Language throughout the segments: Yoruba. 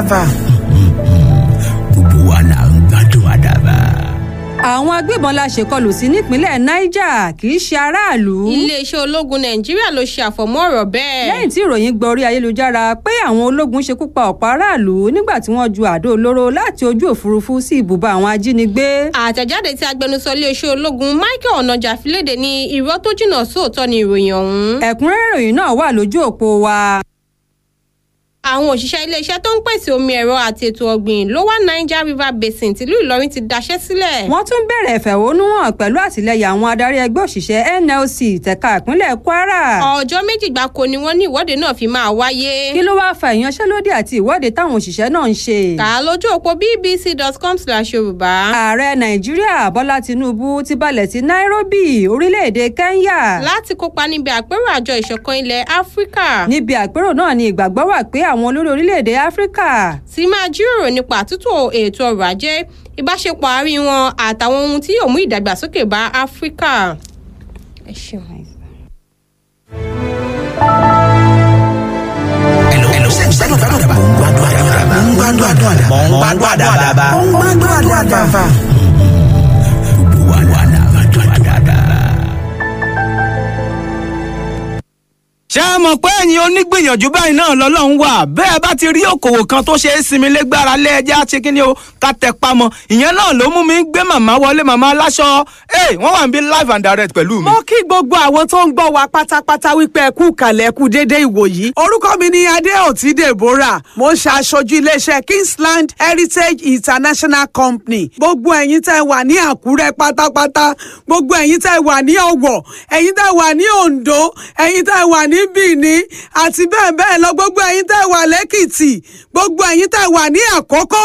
gbogbo wa là ń gbádùn àdàbà. àwọn agbébọn la ṣèkọlù sí nípínlẹ̀ niger kì í ṣe aráàlú. iléeṣẹ́ ológun nàìjíríà ló ṣe àfọ̀mọ́ ọ̀rọ̀ bẹ́ẹ̀. lẹ́yìn tí ìròyìn gba orí ayélujára pé àwọn ológun ṣekú pa ọ̀pọ̀ aráàlú nígbà tí wọ́n ju àdó olóró láti ojú òfurufú sí ibùba àwọn ajínigbé. àtẹ̀jáde tí agbẹnusọ iléeṣẹ́ ológun michael onaja fi léde ní irọ́ tó jìnnà sóòótọ́ ni ìròyìn ọ̀hún. ẹ̀kúnrẹ́rẹ́ ìròyìn náà wà lójú òpó wa àwọn òṣìṣẹ́ iléeṣẹ́ tó ń pèsè omi ẹ̀rọ àti ètò ọ̀gbìn lower niger river basin tìlú ìlọrin ti daṣẹ́ sílẹ̀. wọ́n tún bẹ̀rẹ̀ ìfẹ̀hónúhàn pẹ̀lú àtìlẹyìn àwọn adarí ẹgbẹ́ òṣìṣẹ́ nlc tẹ̀ka ìpínlẹ̀ kwara. ọjọ́ méjì gbáko ni wọ́n ní ìwọ́de náà fi máa wáyé. kí ló wáá fa ìyanṣẹ́lódì àti ìwọ́de táwọn òṣìṣẹ́ náà ń ṣe. kà á lójú òpó bbc.com slash yorùbá. ààrẹ nàìjíríà bọ́lá tinubu ti balẹ̀ sí nairobi orílẹ̀-èdè kenya. láti kópa níbi àpérò àjọ ìṣọ̀kan ilẹ̀ áfíríkà. níbi àpérò náà ni ìgbàgbọ́ wà pé àwọn olórí orílẹ̀-èdè áfíríkà. ti máa jíròrò nípa àtúntò ètò ọrọ̀ ajé ìbáṣepọ̀ àárín wọn àtàwọn ohun tí yóò mú ìdàgbàsókè bá áfíríkà. ẹ ṣeun. gbádùn àdàbà. mò ń gbádùn àdàbà. mò ń gbádùn àdàbà. mò ń gbádùn àdàbà. gbogbo wa là ń gbádùn àdàbà. ṣé ẹ mọ̀ pé ẹ̀yin onígbìyànjú báyìí náà lọ́lọ́run wà bẹ́ẹ̀ bá ti rí òkòwò kan tó ṣe é sinmi légbára lé ẹjẹ́ àti kíni o ká tẹ pamọ́ ìyẹn náà ló mú mi gbé màmá wọlé màmá aláṣọ ẹ wọ́n wà ń bí live and direct pẹ̀lú mi. mo kí gbogbo àwọn tó ń gbọ́ wa pátápátá wípé ẹ kú kàlẹ̀ ẹ kú dédé ìwòyí. orúkọ mi ni adéòtí deborah mo ń ṣe aṣojú iléeṣẹ́ kingsland heritage international company gbogbo ẹ̀yin tẹ́ wà ní àkúrẹ́ pátápátá gbogbo ẹ̀yin tẹ́ wà ní ọ̀wọ̀ ẹ̀yin tẹ́ wà ní oǹdó ẹ̀yin tẹ́ wà ní bìíní àti bẹ́ẹ̀ bẹ́ẹ̀ lọ gbogbo ẹ̀yin tẹ́ wà lẹ́kìtì gbogbo ẹ̀yin tẹ́ wà ní àkókò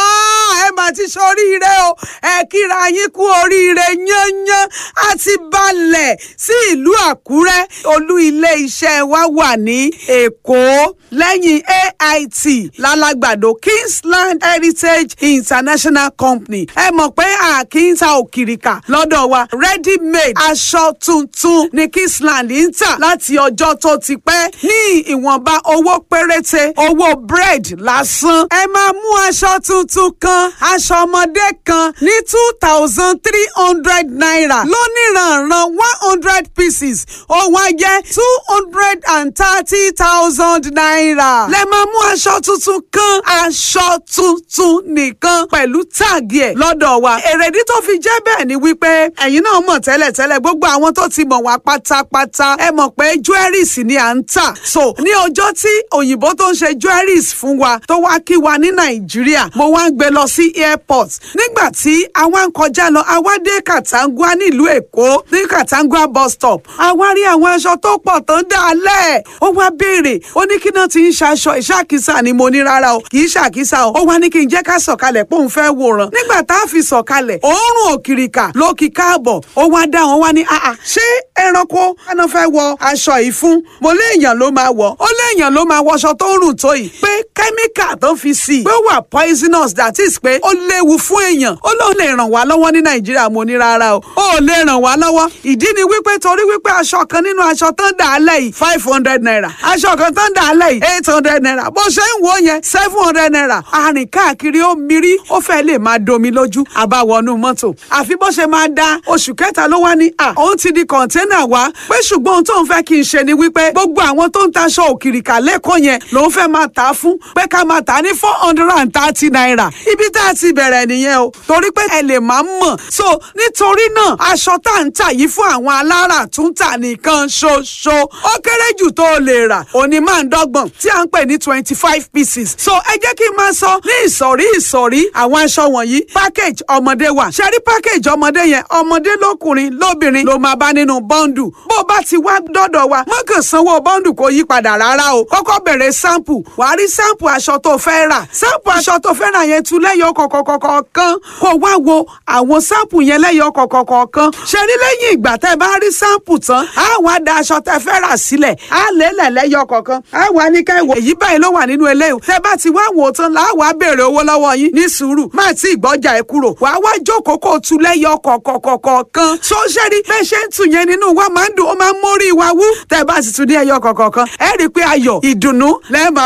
ẹ mà ti ṣoríire o ẹ kíra yín kú oríire yányán àti balẹ̀ sí ìlú àkúrẹ́ olú ilé iṣẹ́ wa wà ní èkó lẹ́yìn ait lálágbàdo kingsland heritage international company ẹ mọ̀ pé àkíńtà òkìrìkà lọ́dọ̀ wa ready made aṣọ tuntun ní kingsland ń tà láti ọjọ́ tó ti pẹ́ ní ìwọ̀nba owó péréte owó bread lásán ẹ máa mú aṣọ tuntun kan aṣọ ọmọdé kan ní two thousand three hundred naira lóníranran one hundred pieces ó wá jẹ́ two hundred and thirty thousand naira lẹ máa mú aṣọ tuntun kan aṣọ tuntun nìkan pẹ̀lú táàgì ẹ̀ lọ́dọ̀ wa èrèdí tó fi jẹ́ bẹ́ẹ̀ ni wípé ẹ̀yin náà mọ̀ tẹ́lẹ̀tẹ́lẹ̀ gbogbo àwọn tó ti mọ̀ wá pátápátá ẹ mọ̀ pé jewelries ni à ń tà so ní ọjọ́ tí òyìnbó tó ń ṣe jewelries fún wa tó wá kí wa ní nàìjíríà mo wá ń gbé lọ sí airport nígbà tí àwa ń kọjá lọ àwa dé katangua nílùú èkó ní katangua bus stop àwa rí àwọn aṣọ tó pọ̀ tó ń dálẹ̀ ó wá béèrè ó ní kí náà ti ń ṣaṣọ ìṣàkísà ni mo ní rárá o kì í ṣàkísà o ó wá ní kí n jẹ́ ká sọ̀kalẹ̀ pé òun fẹ́ wòran nígbà tá a fi sọ̀kalẹ̀ òórùn òkìrìkà ló kí káàbọ̀ ó wá dá wọn wá ní àà ṣé ẹranko ẹran fẹ́ wọ aṣọ yìí fún mo léèyàn ló máa wọ̀ ó léèyàn ló máa wọṣọ tó ń rùn tó yìí pé kẹ́míkà tó fi sí i pé ó wà poisonous that is pé ó léwu fún èèyàn ó lóun lè ràn wá lọ́wọ́ ní nàìjíríà mo ní rárá o ó lè ràn wá lọ́wọ́ ìdí ni wípé torí wípé aṣọ kan nínú aṣọ tó ń dà á lẹ̀ yìí five hundred naira aṣọ kan tó ń dà á lẹ̀ yìí eight hundred naira bó ṣe ń wò yẹn seven hundred naira arìn káàkiri ó mirí ó fẹ́ lè máa domi lójú àbáwọnú mọ́tò àfi bó ṣe máa da oṣù kẹta ló wá ní à òun ti di kọ̀ńténà wá pé ṣùgbọ́n ohun tó ń fẹ́ kí n ṣe ni wípé gbogbo àwọn tó ń taṣọ òkìrìkà lẹ́kọ̀ọ́ yẹn lòun fẹ́ máa tà á fún pé ká máa tà á ní four hundred and thirty naira ibi tá a ti bẹ̀rẹ̀ nìyẹn o torí pé ẹ lè máa mọ̀ so nítorí náà aṣọ tá à ń tà yìí fún àwọn alára tún tà nìkan ṣoṣo ó kéré jù tó o lè rà òní máa ń dọ́gbọ̀n tí à ń pè ní twenty five pieces so ẹ jẹ́ kí n máa sọ ní ìsọ̀rí ìsọ̀rí àwọn aṣọ wọ̀nyí package ọmọdé wà ṣe rí package ọmọdé yẹn ọmọdé lókùnrin lóbìnrin ló máa bá nínú bọ́ńdù bó o bá ti wá dọ́dọ̀ wa má kàn sanwó bọ́ńdù kó yí padà rárá o kọ́kọ́ bẹ̀rẹ̀ sample wàá rí sample aṣọ tó fẹ́ rà sample aṣọ tó fẹ́ rà yẹn tu lẹ́yọ̀ kọ̀kọ̀kọ̀kan kó wá wo àwọn sample yẹn lẹ́yọ̀ kọ̀kọ̀kọ̀kan ṣe rí lẹ́yìn ìgbà tẹ́ bá rí sample tán á wá da aṣọ tẹ́ fẹ́ rà sílẹ̀ á lélẹ̀ lẹ́yọ̀ kọ̀ọ̀kan á wá ní ká ìwò èyí báyìí ló wà nínú eléyìí tẹ́ bá ti wá wò ó tán là á wá béèrè owó lọ́wọ́ yín ní sùúrù má tí ìgbọ́jà ẹ̀ kúrò wàá wá jókòó kó tu lẹ́yọ̀ kọ̀kọ̀kọ̀kan so ṣe rí bẹ́ẹ̀ ṣe ń tù yẹn nínú wa máa ń dùn ó máa ń mórí wa wú tẹ́ bá sì tún ní ẹyọ kọ̀ọ̀kan ẹ rí i pé ayọ̀ ìdùnnú lẹ́ẹ̀ máa